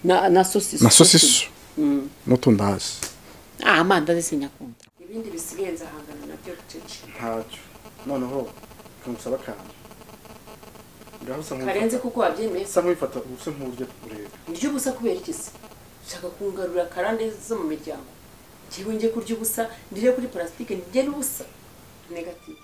na na sosiso na sosiso n'utundi hasi ah amandazi sinyakunda ibindi bisigaye nzahangana nabyo bucece ntacyo noneho kamusaba akantu ngaho usa karenze nk'uwifata kuko wabyemeye usa nk'uwifata usa nk'uburyo ureba urya ubusa kubera iki se ushaka kungarura karande zo mu miryango njyewe njye kurya ubusa ndire kuri parasitike njye n'ubusa negative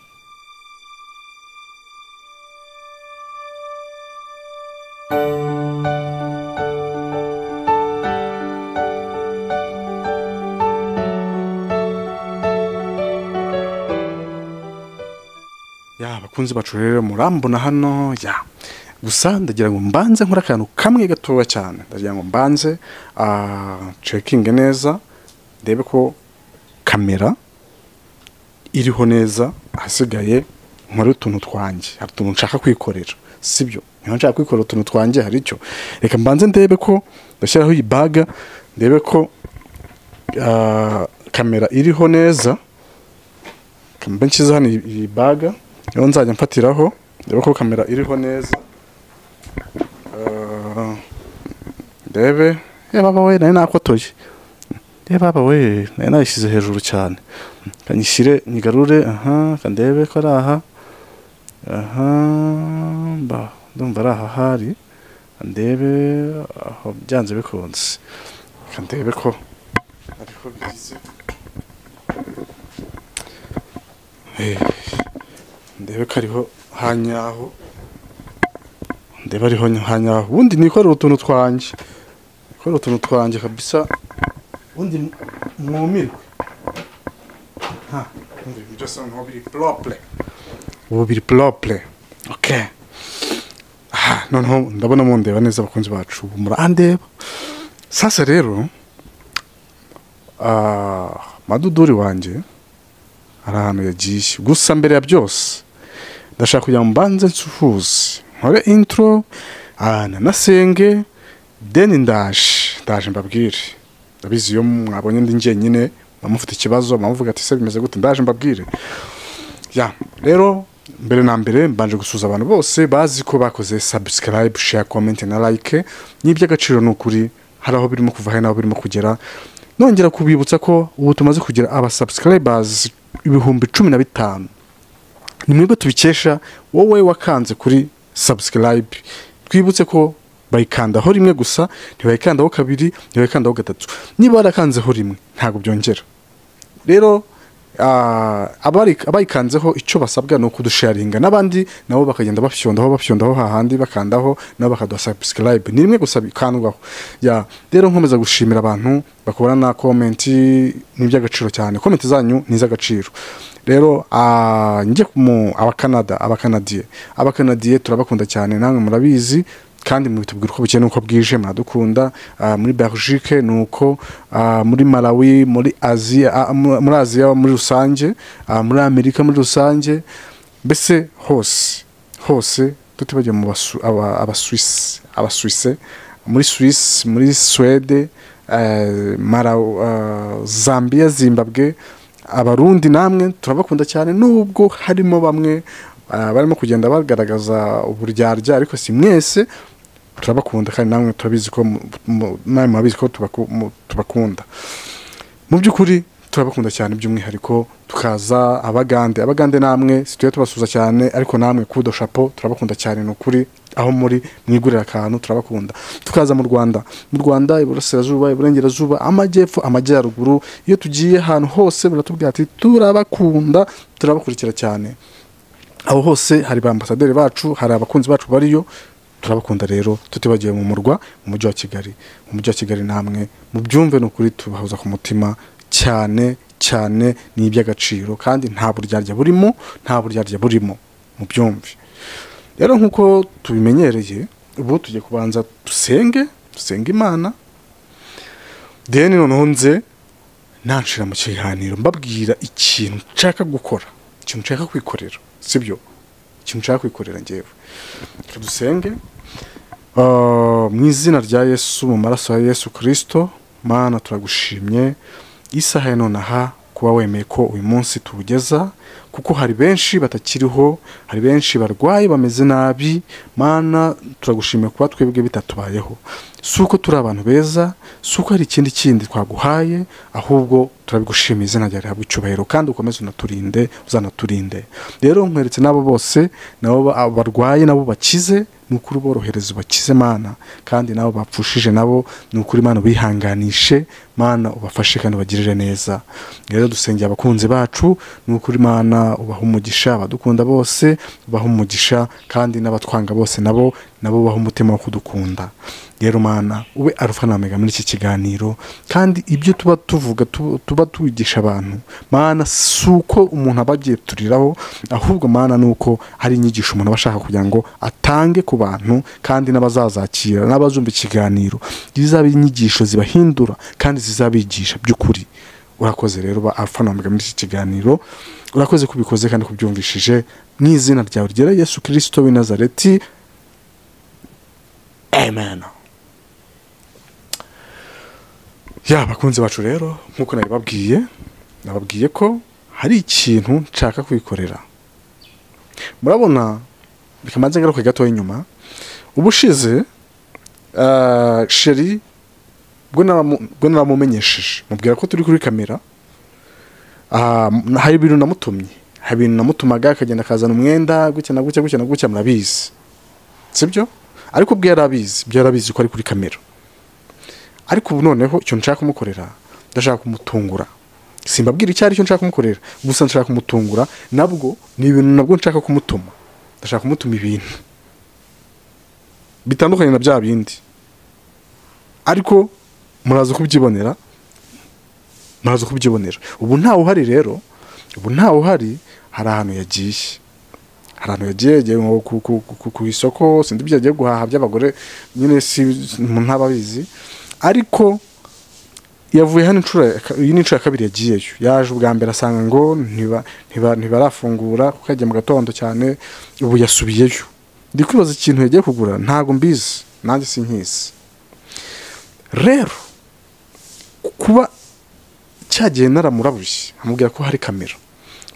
ya abakunzi bacu rero murambona hano ya gusa ndagira ngo mbanze nkore akantu kamwe gatoya cyane ndagira ngo mbanze ah, cekinge neza ndebe ko kamera iriho neza ahasigaye nkore utuntu twanjye hari utuntu nshaka kwikorera sibyo niba nshaka kwikorera utuntu twanjye hari icyo reka mbanze ndebe ko ndashyiraho iyi baga ndebe ko ah, kamera iriho neza kamera nshyize hano iyi- iyi baga niyo nzajya mfatiraho ndebe ko kamera iriho neza Ah, ndebe reba baba we nari nakotoye reba baba we nari nayishyize hejuru cyane kanyishyire nyigarure aha kandebe ko ari aha aha mba ndumva ari aha hari kandebe aho byanze bikunze kandebe ko ariho bigize ndebe ko ariho hanyaho ndebe ariho hanyaho ubundi nikorera utuntu twanjye nikorera utuntu twanjye kabisa ubundi mwumirwe ha ubundi ibintu byose noneho biri propre ubu biri propre ok aha noneho ndabona mundeba neza abakunzi bacu ubu murandeba sasa rero ah, maduduri wanjye hari ahantu yagiye gusa mbere ya byose ndashaka kugira ngo mbanze nsuhuze nkore intro ah, nanasenge deni ndaje ndaje mbabwire ndabizi iyo mwabonye ndi njyenyine mwamufite ikibazo mwamuvuga ati se bimeze gute ndaje mbabwire ya rero mbere na mbere mbanje gusuza abantu bose bazi ko bakoze subscribe share comment na like n'iby'agaciro ni ukuri hari aho birimo kuva hari n'aho birimo kugera nongera kubibutsa ko ubu tumaze kugira aba subscribers ibihumbi cumi na bitanu ni mwebwe tubikesha wowe wakanze kuri subscribe twibutse ko bayikandaho rimwe gusa ntibayikandaho kabiri ntibayikandaho gatatu niba warakanzeho rimwe ntabwo byongera rero ah, abari- abayikanzeho icyo basabwa ni ukudusharinga n'abandi nabo bakagenda bafyondaho bafyondaho hahandi bakandaho nabo bakaduha subscribe ni rimwe gusa bikandwaho ya rero nkomeza gushimira abantu bakora na komenti n'iby'agaciro cyane komenti zanyu ni iz'agaciro rero ah, njye mu abakanada abakanadiye abakanadiye turabakunda cyane namwe murabizi kandi mubitubwira uko bukeye n'uko bwije muradukunda ah, muri belgique ni uko ah, muri malawi muri aziya ah, mu- muri aziya muri rusange ah, muri amerika muri rusange mbese hose hose tutibagiwe mu basu- aba- abasuwisi abasuwise muri suwisi muri suwede eh, Malawi, ah, zambia zimbabwe abarundi namwe turabakunda cyane nubwo harimo bamwe ah, barimo kugenda bagaragaza uburyarya ariko si mwese turabakunda kandi namwe turabizi ko mu- mu- namwe murabizi ko tubaku- mu- tubakunda mu by'ukuri turabakunda cyane by'umwihariko tukaza abagande abagande namwe situye tubasuza cyane ariko namwe kudo shapo turabakunda cyane ni ukuri aho muri mwigurira akantu turabakunda tukaza mu rwanda mu rwanda iburasirazuba iburengerazuba amajyepfo amajyaruguru iyo tugiye ahantu hose muratubwira ati turabakunda turabakurikira cyane aho hose hari ba ambasaderi bacu hari abakunzi bacu bariyo turabakunda rero tutibagiwe mu murwa mu mujyi wa kigali mu mujyi wa kigali namwe mu byumve ni ukuri tubahuza ku mutima cyane cyane ni iby'agaciro kandi nta buryarya burimo nta buryarya burimo mu byumve rero nk'uko tubimenyereye ubu tujye kubanza dusenge dusenge imana deni noneho nze nanshira mu kiganiro mbabwira ikintu nshaka gukora ikintu nshaka kwikorera sibyo ikintu nshaka kwikorera ngewe reka dusenge Ah, mu izina rya yesu mu maraso ya yesu kirisito mana turagushimye isaha ya none aha kuba wemeye ko uyu munsi tuwugeza kuko hari benshi batakiriho hari benshi barwaye bameze nabi mana turagushimira kuba twebwe bitatubayeho si uko turi abantu beza si uko hari ikindi kindi twaguhaye ahubwo turabigushimiye izina ryawe rihabwa icyubahiro kandi ukomeze unaturinde uzanaturinde rero nkweretse n'abo bose nabo ba- barwaye nabo bakize ni ukuri uborohereze ubakize mana kandi nabo bapfushije nabo ni ukuri mana ubihanganishe mana ubafashe kandi ubagirire neza rero dusengera abakunzi bacu ni ukuri mana ubaha umugisha abadukunda bose ubaha umugisha kandi n'abatwanga bose nabo nabo ubaha umutima wo kudukunda rero mana ube arufa na omega muri iki kiganiro kandi ibyo tuba tuvuga tu- tuba tubigisha abantu mana si uko umuntu aba agiye turiraho ahubwo mana ni uko hari inyigisho umuntu aba ashaka kugira ngo atange ku bantu kandi n'abazazakira n'abazumva ikiganiro zizaba inyigisho zibahindura kandi zizabigisha by'ukuri urakoze rero ba alpha na omega muri iki kiganiro urakoze kubikoze kandi kubyumvishije mu izina ryawe ryera yesu kirisito w'i nazareti amen ya bakunzi bacu rero nk'uko nabibabwiye nababwiye ko hari ikintu nshaka kwikorera murabona reka mbanze ngaruke gatoya inyuma ubushize eh, sheri bwo naramu- bwo naramumenyesheje mubwira ko turi kuri kamera Ah, m- hari ibintu namutumye hari ibintu namutumaga akagenda akazana umwenda gutya na gutya gutya na gutya murabizi sibyo ariko ubwo yari abizi ibyo yari abizi ko ari kuri kamera ariko ubu noneho icyo nshaka kumukorera ndashaka kumutungura simbabwira icyo aricyo nshaka kumukorera gusa nshaka kumutungura nabwo ni ibintu nabwo nshaka kumutuma ndashaka kumutuma ibintu bitandukanye na bya bindi ariko muraza kubyibonera muraza kubyibonera ubu ntawe uhari rero ubu ntawe uhari hari ahantu yagiye hari ahantu yagiye yagiye nko ku- ku- ku- ku isoko sindi ibyo yagiye guhaha by'abagore nyine si umuntu ntaba abizi ariko yavuye hano inshuro ya ka- iyi ni inshuro ya kabiri yagiyeyo yaje ubwa mbere asanga ngo ntiba- ntiba- ntibarafungura kuko yagiye mu gatondo cyane ubu yasubiyeyo ndi kwibaza ikintu yagiye kugura ntabwo mbizi nanjye sinkizi rero kuba cyagiye naramurabuye amubwira ko hari kamera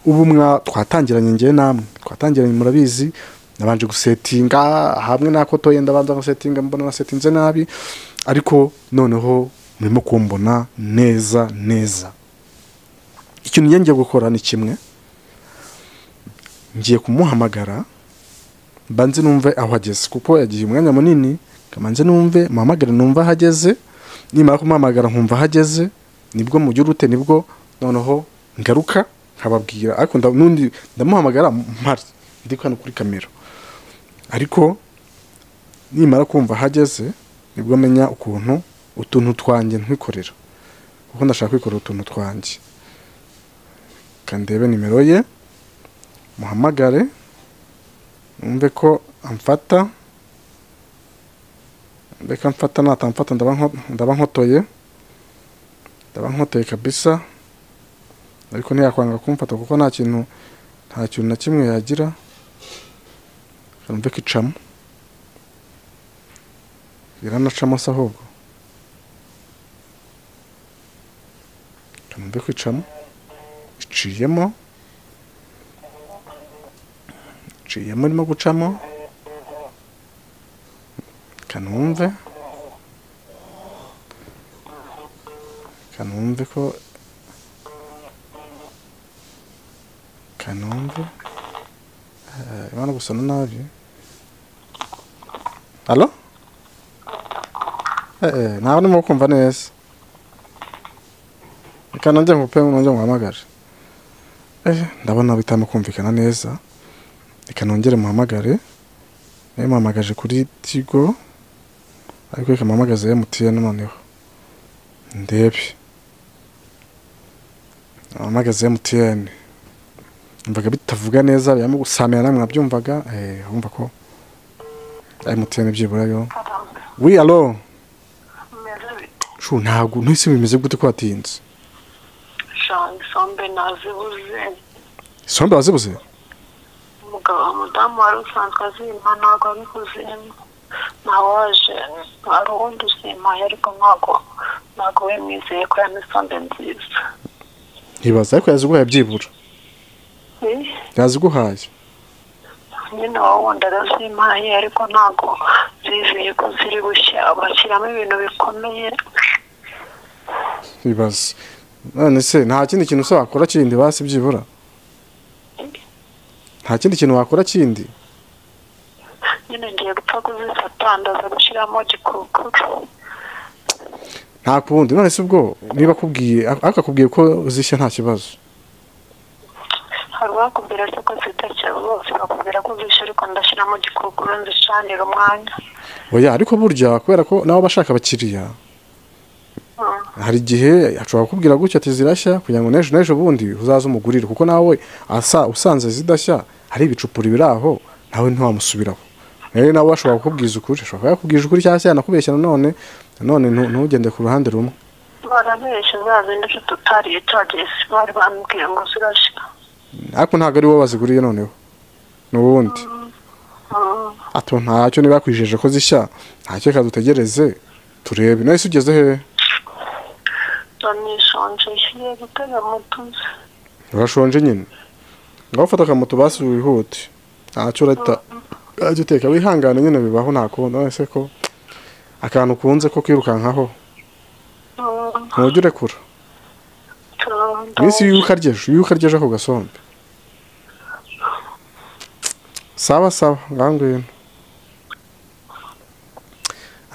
ubu mwa twatangiranye ngewe namwe twatangiranye murabizi nabanje gusetinga hamwe n'ako toye ndabanza gusetinga mbona nasetinze nabi ariko noneho murimo kumbona neza neza ikintu njye ngiye gukora ni kimwe ngiye kumuhamagara mbanze numve aho ageze kuko yagiye umwanya munini kamanze numve muhamagare numve aho ageze nimara kumuhamagara nkumva aho ageze nibwo mugira ute nibwo noneho ngaruka nkababwira ariko nda- n'undi ndamuhamagara mpari ndi hano kuri kamera ariko nimara kumva aho ageze nibwo menya ukuntu utuntu twanjye ntwikorera kuko ndashaka kwikorera utuntu twanjye kandebe nimero ye muhamagare numve ko amfata reka mfata natamfata ndaba nko- ndaba nkotoye ndaba nkotoye kabisa ariko ntiyakwanga kumfata kuko nta kintu nta kintu na kimwe yagira Reka numve ko icamo iranacamo se ahubwo Reka numve ko icamo iciyemo iciyemo irimo gucamo kanumve kanumve ko kanumve Eh, imana gusana nabi alo eh ntawe ndimo kumva neza reka nanjye ngupe nongere muhamagare eh ndabona bitarimo kumvikana neza reka nongere muhamagare nayo muhamagaje kuri tigo ariko reka muhamagaze emutiyeni noneho ndebe muhamagaze emutiyeni numvaga bitavuga neza birimo gusamira namwe mwabyumvaga eh, wumva ko emutiyeni byibura yo wi alo meze bite shu ntabwo ntise bimeze gute ko watinze shanga isombe nazibuze isombe wazibuze umugabo umudamu wari usanzwe azimpa ntabwo ari kuzimpa nawaje hari uwundi uzimpaye ariko ntabwo ntabwo we mwizeye ko yampa isombe nziza ntibaza ariko yaziguhaye byibura yaziguhaye nyine wowe wundi arazimpaye ariko ntabwo zizeye ko ziri gushya bashyiramo ibintu bikomeye bibaza none se nta kindi kintu se wakora kindi basi byibura nta kindi kintu wakora kindi nyine ngiye gupfa kuzifata ndaza gushyiramo gikukuru nta kundi none se ubwo niba akubwiye akakubwiye ko zishya nta kibazo hari uwakubwira se ko zitakira rwose bakubwira ko zishya ariko ndashyiramo gikukuru nzicanira umwanya oya ariko burya kubera ko nawe aba ashaka abakiriya Mm. hari igihe ashobora kukubwira gutya ati zirashya kugira ngo n'ejo n'ejo bundi uzaze umugurire kuko nawe asa usanze zidashya hari ibicupuri biri aho nawe ntiwamusubiraho rero nawe ashobora kukubwiza ukuri ashobora kuba yakubwije ukuri cyangwa se yanakubeshya nanone nanone ntu- ntugende ku ruhande rumwe barabeshya za zindi nshuti utariye cagesi bari bambwiye ngo zirashya ariko ntabwo ari wowe waziguriye noneho ni uwundi Mm. ato ntacyo niba yakwijeje ko zishya ntacyo reka dutegereze turebe nawe se ugeze hehe nishonje ngiye gutega mutuzi urashonje nyine ngaho ufata akamoto basi wihute ntacyo urahita urajya uteka wihangane nyine bibaho ntakundi none se ko akantu ukunze ko kwirukankaho Mm. ntujya urekura minsi iyo ukaryeje iyo ukaryeje ako gasombe sawa sawa ngaho ngwino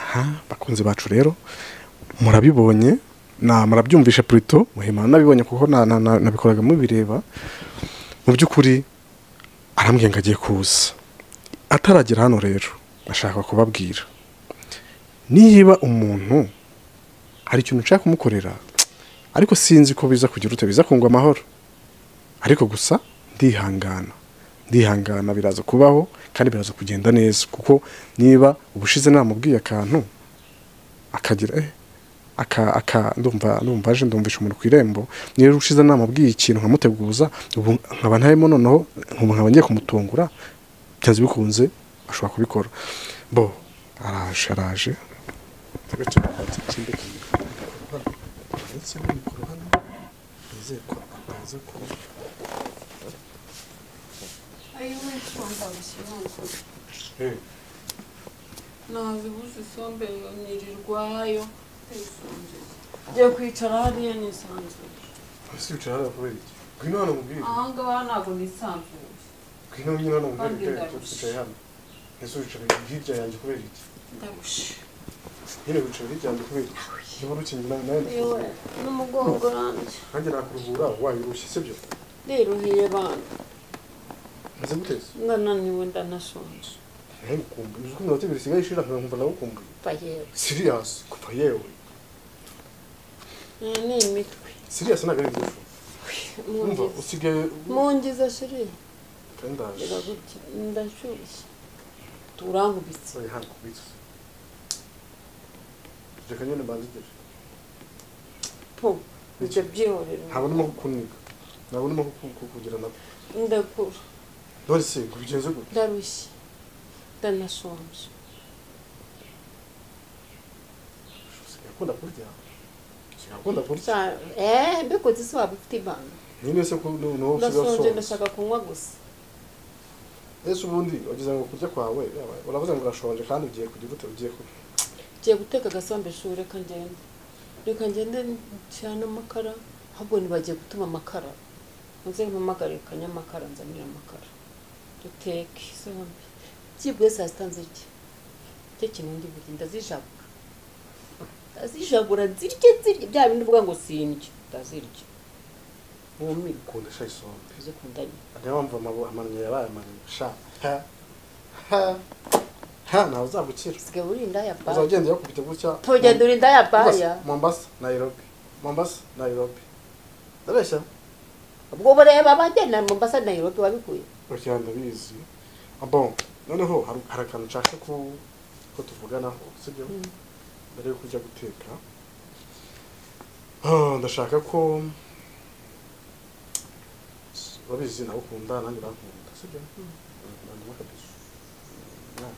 aha bakunzi bacu rero murabibonye na murabyumvishe purito muhimana nabibonye kuko na- na- na- nabikoraga mubireba mu by'ukuri arambwiye ngo agiye kuza ataragera hano rero ashaka kubabwira niba umuntu hari ikintu nshaka kumukorera ariko sinzi ko biza kugira ute biza kungwa amahoro ariko gusa ndihangana ndihangana biraza kubaho kandi biraza kugenda neza kuko niba ubushize namubwiye akantu akagira eh, aka aka ndumva ndumva aje ndumvisha umuntu ku irembo niba ubushize namubwiye ikintu nkamuteguza ubu nkaba ntarimo noneho ubu nkaba ngiye kumutungura byanze bikunze ashobora kubikora bo araje araje ndetse n'imikoro hano nizeye ko ataza kuba nazibuze isombe nirirwayo njye kwicara hariya nisanzuye ese wicara hariya kubera iki ngwino hano mubwire ahangaha ntabwo nisanzuye ngwino nyine hano mubwire kubera Kandi ndarushye. wicaye hano ese wicara hirya yanjye kubera iki ndabushe nyine wicara hirya yanjye kubera iki niba urukingi nawe nawe yewe n'umugongo nanjye nanjye nakuruhura wayirushye sibyo ndiruhiye bana maze guteza ndananiwe ndanashonje nawe ukumbuye uzi ko iminota ibiri isigaye ishira nkumva nawe ukumbuye mva yewe siriyasi kuva yewe Eh, ni imitwe siriyasi ntabwo ari iby'ijuru Mungiza. umva usigaye mungiza shiri kandi ndaje iragutya ndashyushye turankubitse usigaye hano kubitsa reka nyine mbanzigere po ibyo byihorera ntabwo ndimo kukuniga ntabwo ndimo kuku- kukugira nabo ndakura none se ngo ubigenze gute ndarushye ndanashonje usigaye ukunda kurya usigaye ukunda kurya Sha- eh mbikoze isi waba ufite ibanga none se ko nu- nuwo usigaye ndashonje usonza ndashaka kunywa gusa ese ubundi wagize ngo kurya kwawe yaba- uravuze ngo urashonje kandi ugiye kugira ute ugiye ku ngiye guteka agasombe shuri reka ngende reka ngende cyane amakara ahubwo ntibagiye gutuma amakara muze mpamagare kanyamakara nzanire amakara duteke zombi byibwe saa sita nzirye cyo kintu ndi burya ndazijabura ndazijabura nzirye nzirye bya bindi uvuga ngo sindye ndazirya wumirwe kunda shayi isombe uze kundanya niyo mpamvu amabu- amanyo yabaye amanyo sha ha ha ha ntawe uzabukira usigaye urinda ya uzaba baya ugenda yakubita gutya tugenda urinda ya baya Mombasa- mombasa nayirobi mombasa nayirobi ndabeshya ubwo bureba abagenda mombasa nayirobi wabikuye bakira ndabizi Ah, bon noneho hari hari akantu nshaka ko ko tuvuganaho sibyo mbere yuko ujya guteka Ah, ndashaka ko urabizi nawe ukunda nanjye urakunda sibyo nandimo kabisa Na.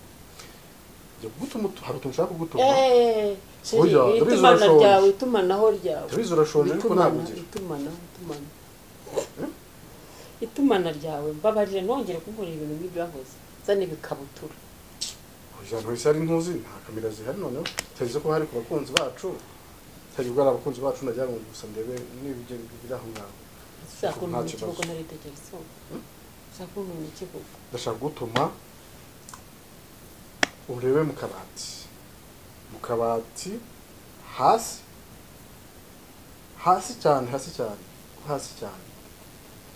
Njya kugutuma utu- hari utuntu nshaka kugutuma Eh, sheri, Oya, ndabizi itumana urashonje. ryawe itumanaho ryawe ndabizi urashonje ariko itumana nabugira itumanaho itumanaho itumana ryawe mbabarire ntongere kunkorera ibintu nk'ibyahoze zana ibikabutura ijana ku isari ntuzi nta kamera zihari noneho utagize ko hari ku bakunzi bacu utagize ubwo ari abakunzi bacu najyana ngo gusa ndebe n'ibigenda biri aho ngaho sakunda Nta mu kibazo. kibuga nari tekerezwaho sakunda mu kibuga ndashaka gutuma urebe mu kabati mu kabati hasi hasi cyane hasi cyane hasi cyane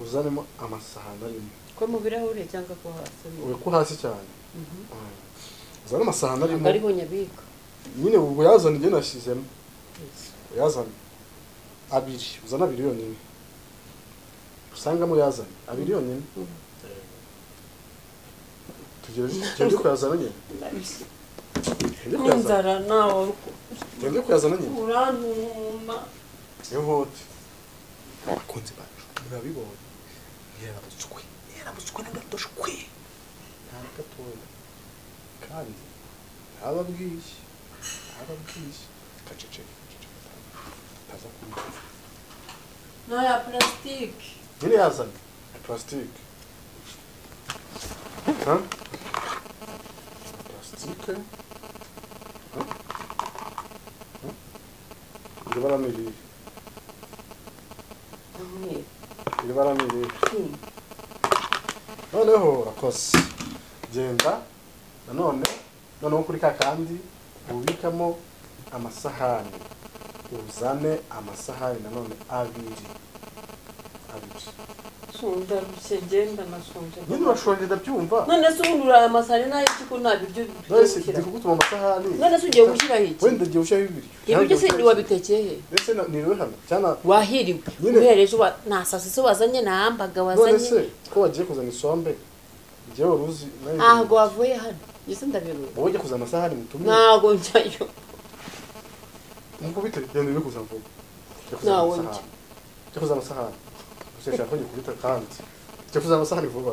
uzanemo amasahani arimo ko mu birahure cyangwa ko hasi ube ko hasi cyane Mm. uzane amasahani ntabwo arimo ariho nyabika nyine ubwo yazana ibyo nashyizemo yazana abiri uzana abiri yonyine usangamo yazana abiri yonyine tugende kuyazana nyine Tugende kuyazana. n'inzara nawe tugende kuyazana nyine urantuma ihute abakunzi bacu murabibonye ntiyarabutswe ntiyarabutswe n'agadoshwe nta na gatoya kandi ntaba bwishye ntaba bwishye kaceceke kaceceke ataza kumva n'aya purasitike nyine yazanye purasitike Ha? purasitike Ha? Ha? iri bara ni irihe umweru iri bara ni irihe noneho urakoze genda nanone noneho kuri ka kandi ubikamo amasahani uzane amasahani nanone abiri abiri sunda rushye genda nashonje nyine urashonje ndabyumva none se ubundi uriya masari nayo kuko nta biryo Nahise bishyira ndikugutuma amasahani none se ugiye gushyiraho iki wenda igihe ushyiraho ibiri ibiryo se wabitekeye he mbese na- niriwe hano cyangwa wahiriwe Nyine- uhereye ejo wa- nta sasi se wazanye nta hambaga none se wazanye ko wagiye kuzana isombe igihe wari uzi nayo ntabwo wavuye hano ngeze ndabiruwe wowe ujya kuzana amasahani mutumire ntabwo njyayo mukubite genda uri kuzana vuba Jya kuzana Ntawe amasahani. jya kuzana amasahani gusa nshaka ko ngikubita kandi jya kuzana amasahani vuba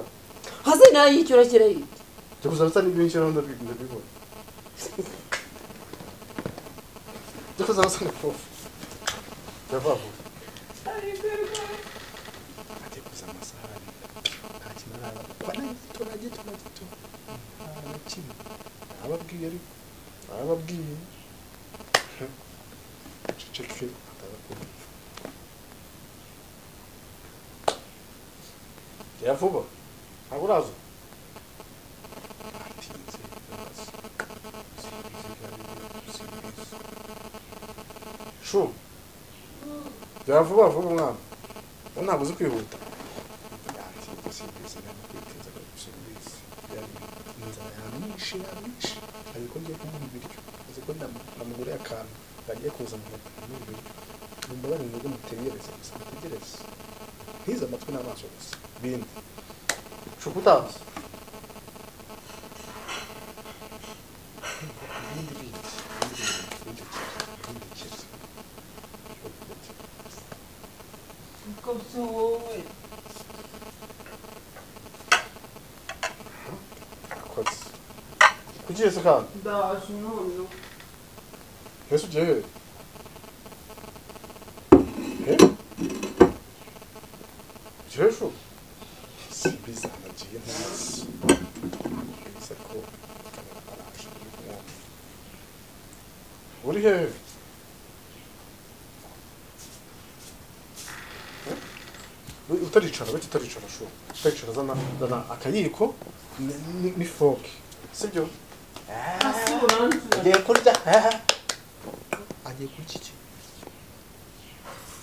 hasi nayo yicyura kirayi jya kuzana amasahani ibyo nshyiraho ndabi- ndabibona jya kuzana amasahani vuba jya vuba vuba agiye kuzana amasahani nta kintu araba baragito baragito baragito nta na kimwe arababwiye ariko arababwiye ceceke ataza kumva jya vuba ntabwo uraza atinze uraza sinzi gabi sinzi shu jya vuba vuba mwana wowe ntabwo uzi kwihuta yatinze sinzi gabi kwitinza gabi sinzi yari inzara yamwishe yamwishe ariko ngiye kumuha ibiryo azi ko ndamuguriye akantu agiye kuzanira kumuha ibiryo mumbabarire nubwo mutegereze gusa mutegereze ntize amatwi n'amaso gusa bindi shukutazi akoze kuki yese kandi ndaje none ese ugiye hehe he ugiye hehe shu simbi zanagiye ntazi biza ko araje uri kumwumva uri hehe We utaricara bake utaricara shu utaricara zana zana akayiko ni- ni- n'ifoke sibyo hasi urantura agiye kurya agiye kurya iki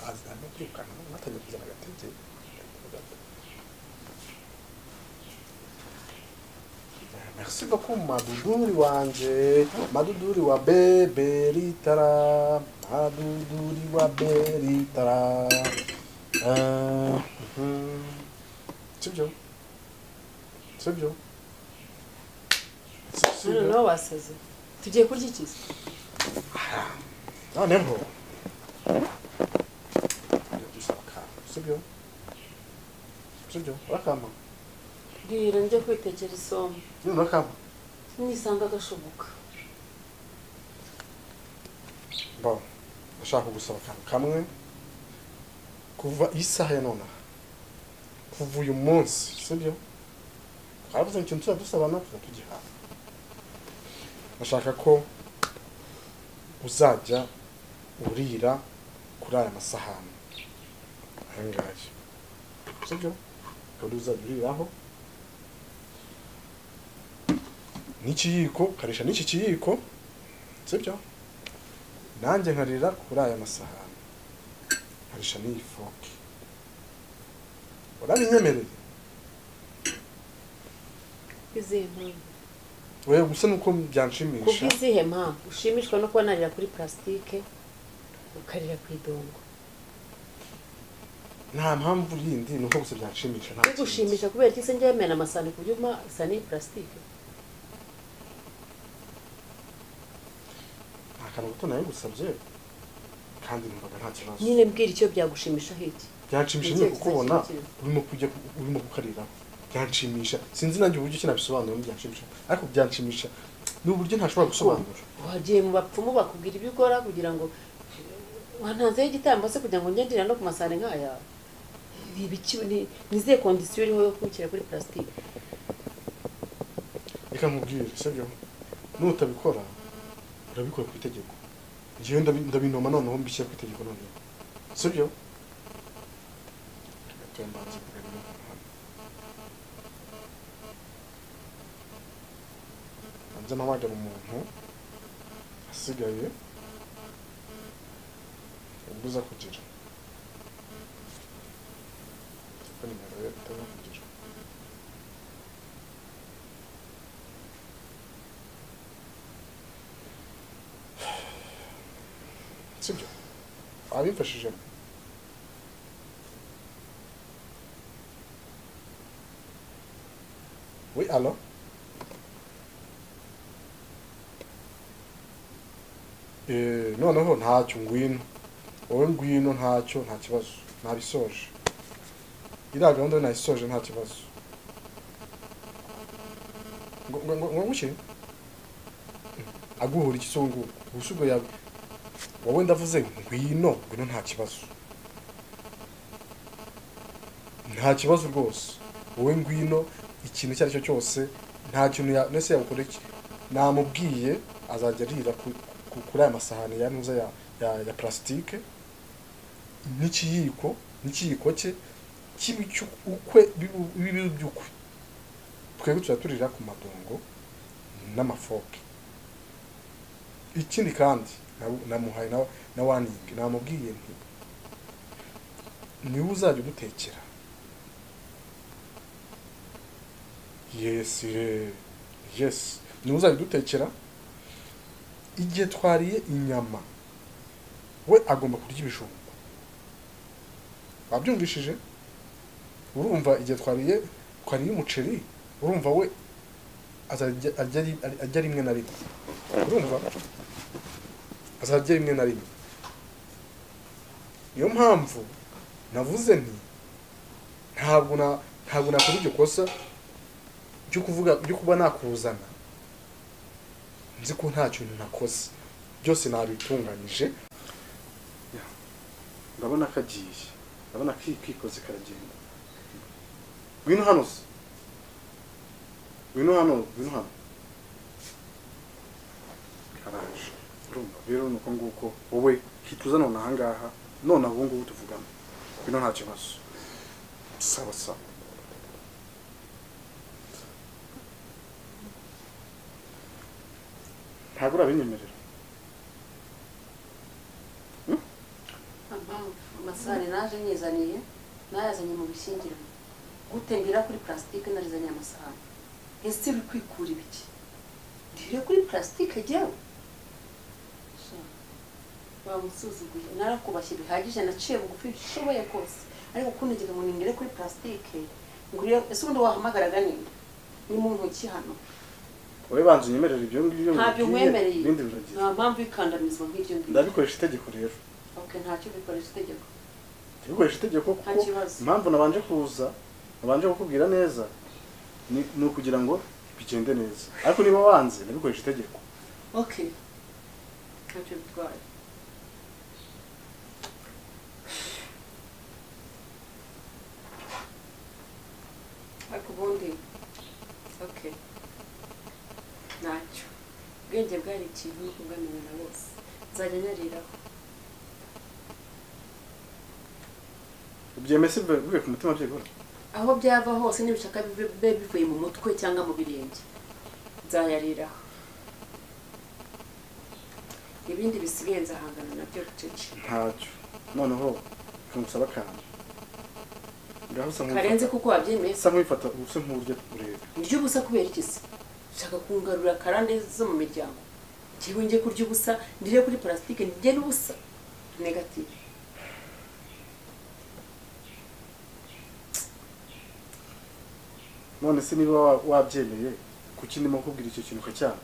aza no kwirukana mwatangiye kuzana agatege merci beaucoup maduduri wanje maduduri wa beberitara maduduri wa beritara Eh, mhm. sibyo sibyo none sibyo nawe wasaze tugiye kurya iki se noneho Ngiye gusaba akantu sibyo sibyo urakampa bwira njye kwitekera isombe nyine urakampa nisanga agashoboka bon ndashaka kugusaba akantu kamwe kuva iyi saha ya nonaha kuva uyu munsi sibyo twaravuze ngo ikintu tuzajya dusabana tuzajya tugihabwa ndashaka ko uzajya urira kuri aya masahani aya ngaya sibyo ukaba uzajya uriraho n'ikiyiko ukarisha n'iki kiyiko sibyo nanjye nkarira kuri aya masahani nkarisha n'iyi foke urabinyemereye izihe mpamvu wewe gusa nuko ku byanshimisha bw'izihe mpamvu ushimishwa no kuba narira kuri purasitike ukarira ku idongo nta mpamvu yindi ni uko gusa byanshimisha nta kindi. bigushimisha kubera ko isenge yemera amasahani ku buryo uma isahani ni purasitike nta kantu gato nayo gusabye kandi numvaga nta kibazo nyine mbwira icyo byagushimisha hiki byanshimisha Ni nyine ikihe kukubona kizakigira? urimo kujya urimo kukariraho byanshimisha sinzi nanjye uburyo kinabisobanura byanshimisha ariko byanshimisha ni uburyo ntashobora gusobanura wagiye mu bapfumu bakubwira ibyo ukora kugira ngo wantanzeho igitambo se kugira ngo njye ndira no ku masahani nk'aya Ni ibiki- ni- ni izihe kondisiyo iriho yo kubikira kuri purasitike reka nkubwire sibyo nutabikora urabikora ku itegeko ngewe ndabi- ndabinoma noneho mbishyira ku itegeko noneho sibyo Reka tuve mbanze kuganira hano. mbanze mpamagara umuntu asigaye umbuza kugira kuko nimero ye itaba kugira sibyo abimfashijemo we alo Eh, noneho ntacyo ngwino wowe ngwino ntacyo nta kibazo nabisoje iriya gahunda yo nayisoje nta kibazo ngo ngo- ngo- ngo nguke aguhura iki se ubu ngubu ubusa ubwo yab- wowe ndavuze ngo ngwino ngwino nta kibazo nta kibazo rwose wowe ngwino ikintu icyo ari cyo cyose nta kintu ya nese yagukora iki namubwiye azajya arira ku- ku- kuri aya masahani ya ntuza ya, ya, ya plastique n'ikiyiko n'ikiyiko cye kibi cy'ukwe bibi by'ukwe twebwe tujya turira ku madongo n'amafoke ikindi kandi na- namuhaye na- na waningi namubwiye nti niwe uzajya udutekera yesire yesi niwe uzajya udutekera igihe twariye inyama we agomba kurya ibijumba wabyumvishije urumva igihe twariye twariye umuceri urumva we azajya arya ari- arya rimwe na rimwe urumva azarya rimwe na rimwe niyo mpamvu navuze nti ntabwo na ntabwo nakora iryo kosa ryo kuvuga ryo kuba nakuzana nzi ko nta kintu nakoze byose nabitunganyije ndabona kagiye ndabona kikoze karagenda ngwino hano se ngwino hano ngwino hano karaje urumva rero ni uko nguko wowe hituza none ahangaha none aho ngubu tuvugana bino nta kibazo sawa sawa ntabwo urabinyemerera amasahani naje nyizaniye nayazanye mu bishyingirwa gutembera kuri purasitike narizaniye amasahani ese uri kwikura ibiki ndire kuri purasitike jyawe bamusuzuguye narakubashye bihagije naciye bugufi bishoboye kose ariko kunegera ngo ningere kuri purasitike nguriye ese ubundi wahamagaraga ninde ni mu ntoki hano wowe banza unyemerere ibyo ngibyo ntabyo nkubwiye, nkwemereye ibindi biragira nta mpamvu y'ikandamizwa nk'iryo ngiryo ndabikoresha itegeko rero ok ntacyo bikoresha itegeko ndabikoresha itegeko kuko Nta kibazo. impamvu nabanje kuza nabanje kukubwira neza ni ni ukugira ngo bigende neza ariko niba wanze ndabikoresha itegeko ok ntacyo bitwaye ubwenge bwari ikintu no kubwamenya na bose nzajya nyariraho ubyemeye si bivuye ku mutima byibura aho byava hose n'ibishaka bibe bivuye mu mutwe cyangwa mu birenge nzayariraho ibindi bisigaye nzahangana nabyo bucece ntacyo noneho kamusaba akantu ngaho usa karenze nk'uwifata kuko wabyemeye usa nk'uwifata usa nk'uburyo ureba urya ubusa kubera iki se ushaka kungarura karande zo mu miryango ngewe njye kurya ubusa ndire kuri parasitike ndye n'ubusa negative none se niba wa- wabyemeye kuki ndimo kukubwira icyo kintu ukacyanga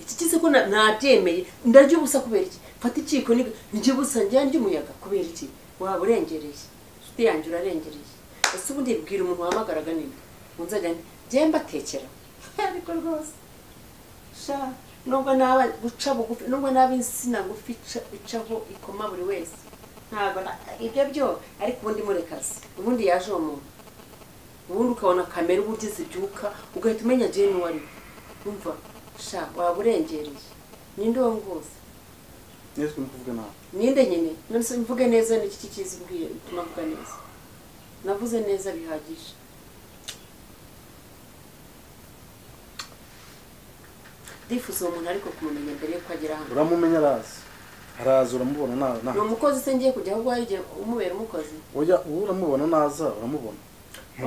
iki kize ko na- nabyemeye ndarya ubusa kubera iki mfata ikiko ni- ndya ubusa njya ndya umuyaga kubera iki waba urengereye inshuti yanjye urarengereye ese ubundi bwira umuntu wahamagaraga ninde ngo nzajya nde- njye mbatekera ariko rwose sha nubwo naba guca bugufi nubwo naba insina ngufi ica- icaho ikoma buri wese ntabwo na- ibyo byo ariko ubundi murekazi ubundi yaje uwo muntu ubundi ukabona kamera uburyo zibyuka ugahita umenya jeni uwo ari we umva sha waba urengereye ninde uwo nguze neza urimo kuvuga nawe ninde nyine nonese mvuge neza ni iki kizi mbwiye bituma mvuga neza navuze neza bihagije ndifuza uwo muntu ariko kumumenya mbere yuko agera hano uramumenya arazi araza uramubona na- ni na umukozi se ngiye kujya aho igihe umubera umukozi oya uwo uramubona naza uramubona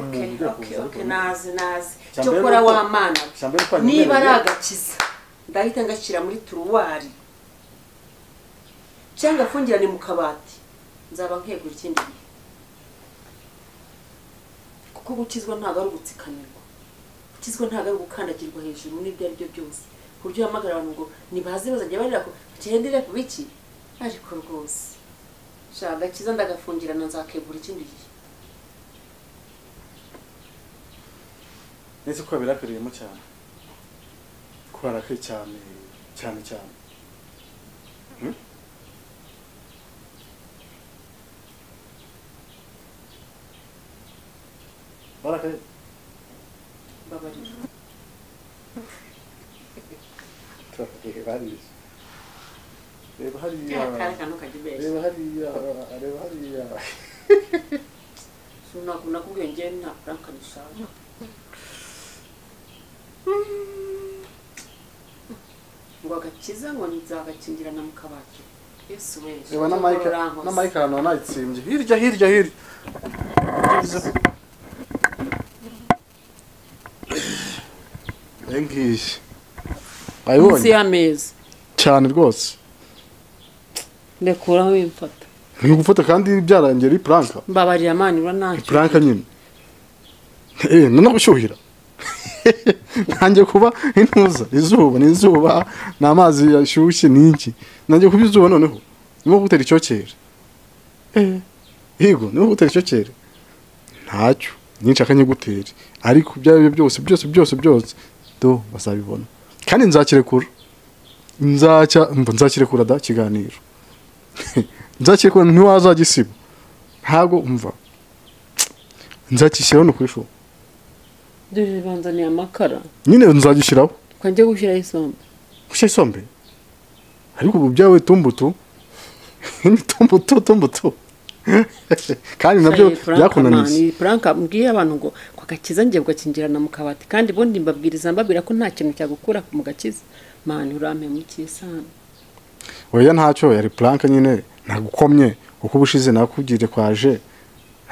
okay ugiye okay kuza okay ariko- nazi nazi Cya cyo mbere kora nuko- wa mana we. cya mbere ko anyemereye- niba ari agakiza ndahita ngashyira muri turuwari cyangwa afungirane mu kabati nzaba nkegura ikindi gihe kuko gukizwa ntabwo ari ugutsikamirwa gukizwa ntabwo ari ugukandagirwa hejuru n'ibyo ari byo byose ku buryo uhamagara abantu ngo ntibaze bazajya barira ko gendera ku biki ariko rwose shaka agakiza ndagafungirana nzakegura ikindi gihe neza ko babirakariyemo cyane ko barakaye cyane cyane cyane Hmm? barakaye mbabarira turakaye barije reba hariya kariya kari akantu kajya ubeshya reba hariya reba hariya ntabwo nakubwiye njyewe nta franka nishaka ngo agakiza ngo nzagakingirana mu kabati yesu we reba na mike na mike ahantu wanayitsembye hirya hirya hirya ngiyi munsi wayibonye y'ameza cyane rwose ndekuraho wimfata ni gufata kandi byarangiye ari puranka mbabarira amani ura ntacyo puranka nyine eee no gushyuhira ntange kuba intuza izuba ni izuba ni amazi yashyushye ni iki nange kuba izuba noneho niba gutera icyokere eee yego niba gutera icyokere ntacyo nyinshi akanyigutere ariko ibyo ari byo byose byose byose byose do bazabibona kandi nzakirekura nzacya mva nzakirekura da ikiganiro nzakirekura ntiwazagisiba ntabwo mva nzagishyiraho ni ukuri shu dore banzaniye amakara nyine nzagishyiraho reka njye gushyiraho isombe gushyira isombe ariko ubu byawe tumbutu ni tumbutu tumbutu kandi nabyo Hey, Frank, byakunaniye man, frank mbwiye abantu ngo ko agakiza ngiye kugakingirana mu kabati kandi ubundi mbabwiriza mbabwira ko nta kintu cyagukura mu gakiza mani urampe mu cy'isano oya ntacyo yari puranka nyine ntagukomye uko ubushize nakubwire kwaje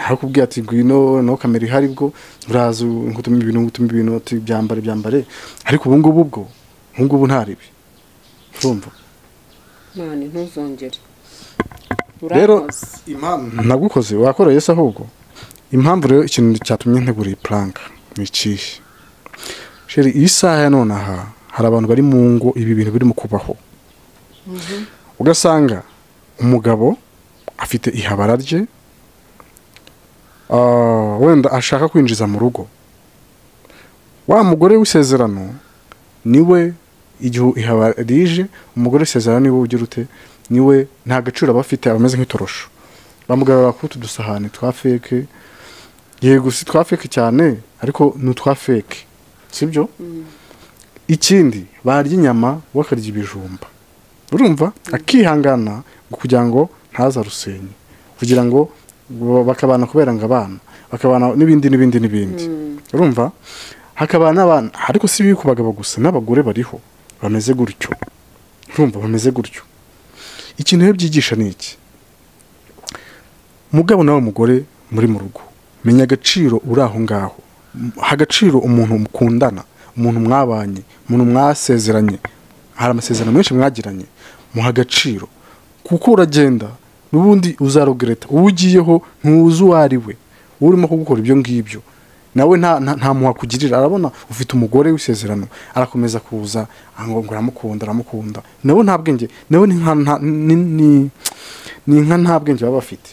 nakubwiye ati ngwino no kamera ihari bwo uraza ngutuma ibintu ngutuma ibintu ati byambare byambare ariko ubu ngubu bwo ubu ngubu ntaribi urumva mani ntuzongere Rero- urankoze impamvu nagukoze wakoreye se ahubwo impamvu rero ikintu cyatumye ntegura iyi puranka ni ikihe sheri iyi saha ya none aha hari abantu bari mu ngo ibi bintu birimo kubaho ugasanga umugabo afite ihabara rye ah, wenda ashaka kwinjiza mu rugo wa mugore w'isezerano niwe igihe ihabara rije umugore w'isezerano niwe ugira ute niwe nta gaciro aba afite aba ameze nk'itorosho bamugarura kuri utu dusahane twa feke yego si twa feke cyane ariko ni utwa feke sibyo ikindi barya inyama bakarya ibijumba urumva akihangana ngo kugira ngo ntazarusenye kugira ngo ba- bakabana kubera ngo abana bakabana n'ibindi n'ibindi n'ibindi urumva hakabana n'abana ariko si ibi ku bagabo gusa n'abagore bariho bameze gutyo urumva bameze gutyo ikintu rero byigisha ni iki mugabo nawe mugore muri mu rugo menya agaciro uri aho ngaho ha agaciro umuntu mukundana umuntu mwabanye umuntu mwasezeranye hari amasezerano menshi mwagiranye muha agaciro kuko uragenda n'ubundi uzarogereta uwo ugiyeho ntuzi uwo ari we uwo urimo kugukora ibyo ngibyo nawe nta nta- nta muha kugirira arabona ufite umugore w'isezerano arakomeza kuza ngo ngo aramukunda aramukunda nawe nta bwenge nawe ni nka nta- ni- ni- ni nka nta bwenge baba bafite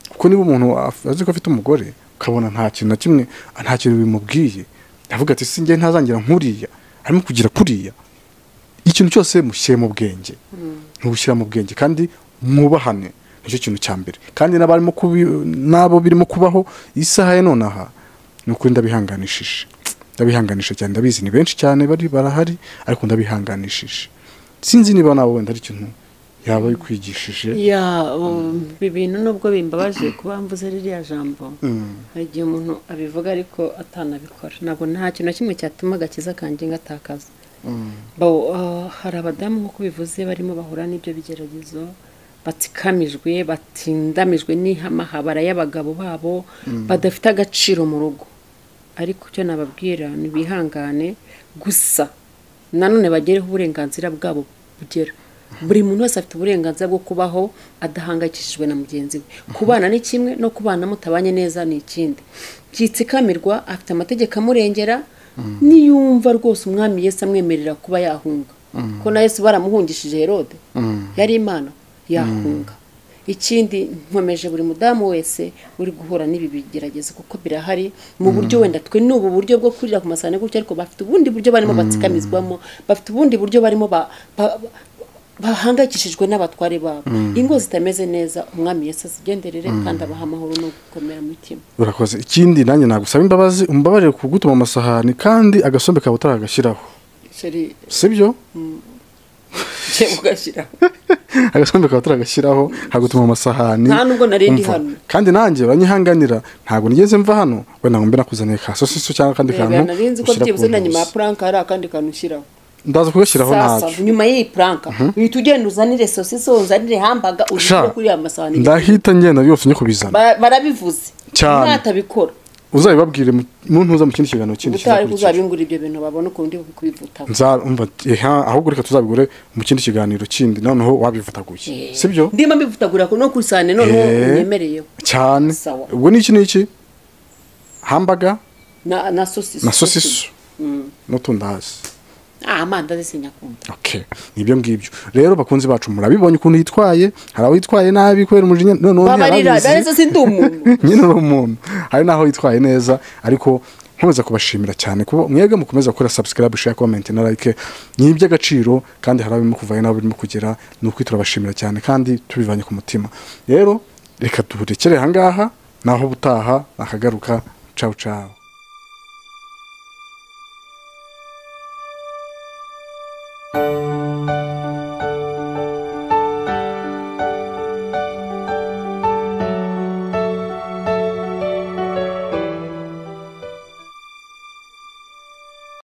kuko niba umuntu af- azi ko afite umugore ukabona nta kintu na kimwe nta kintu bimubwiye avuga ati sinjye ntazangira nkuriya arimo kugira kuriya ikintu cyose mushyire mu bwenge ntubushyira mu bwenge kandi mwubahane nicyo kintu cya mbere kandi n'abarimo kubi- n'abo birimo kubaho isaha ya nonaha ni ukuri ndabihanganishije ndabihanganisha cyane ndabizi ni benshi cyane bari barahari ariko ndabihanganishije sinzi niba nawe wenda ari ikintu yaba yikwigishije ya um, ibi bintu nubwo bimbabaje kuba mvuze ririya jambo hari igihe umuntu abivuga ariko atanabikora ntabwo nta kintu na kimwe cyatuma agakiza kanjye ngatakaza Bo- ah, hari abadamu nk'uko bivuze barimo bahura n'ibyo bigeragezo batsikamijwe batindamijwe n'ihamahabara y'abagabo babo badafite agaciro mu rugo ariko icyo nababwira ni bihangane gusa nanone bagereho uburenganzira bwabo bugera buri muntu wese afite uburenganzira bwo kubaho adahangayikishijwe na mugenzi we kubana ni kimwe no kubana mutabanye neza ni ikindi byitsikamirwa afite amategeko amurengera niyumva rwose umwami yesu amwemerera kuba yahunga ko na yesu baramuhungishije herode yari imana yahunga ikindi nkomeje buri mudamu wese uri guhura n'ibi bigeragezo kuko birahari mu buryo wenda twe ni ubu buryo bwo kurira ku masahani gutya ariko bafite ubundi buryo barimo batsikamizwamo bafite ubundi buryo barimo ba- ba- bahangayikishijwe n'abatware babo ingo zitameze neza umwami yesu azigenderere kandi abaha amahoro no gukomera mu mutima urakoze ikindi nanjye nagusaba imbabazi umbabarire ku gutuma amasahani kandi agasombe kawe utaragashyiraho sheri sibyo ngiye kugashyiraho agasombe kawe utaragashyiraho hagutuma amasahani Nta nubwo nari ndi Umva, hano. kandi nanjye uranyihanganira ntabwo nigeze mva hano wenda ngo mbe nakuzaniye ka sosiso cyangwa akandi kantu reba narinzi ko ushyira ku byibuze na nyuma ya ntuzi. puranka hari akandi kantu ushyiraho ndaza kugashyiraho sasa ntacyo nyuma y'iyi puranka uhita ugenda uzanire sosiso uzanire hambaga sha uzishyire kuri aya masahani ndahita ngenda byose njye kubizana Ba- barabivuze Cyane. ntatabikora uzabibabwire mu- mu ntuza mu kindi kiganiro kindi ubutaha ariko kizakurikira uzabingura ibyo bintu babona ukundi kubivutaho Nza- umva, eha, ahubwo reka tuzabigure mu kindi kiganiro kindi noneho wabivutaguye sibyo ndimo mbivutagura no ku isahani noneho Eh. unyemereyeho cyane Sawa. ubwo ni iki n'iki hambaga na na sosiso na sosiso n'utundi hasi ah amandazi sinyakunda okay nibyo ngibyo rero bakunzi bacu murabibonye ukuntu yitwaye hari aho yitwaye nabi kubera umujinya noneho babarira ntiyarabizi. narizo sindi umuntu nyine uri umuntu hari n'aho yitwaye neza ariko nkomeza kubashimira cyane kuba mwebwe mukomeza gukora subscribe share comment na like ni iby'agaciro kandi hari abimo kuvayo n'abo birimo kugera ni ukuri turabashimira cyane kandi tubivanye ku mutima rero reka duhurekere ahangaha naho ubutaha nakagaruka cawu cawu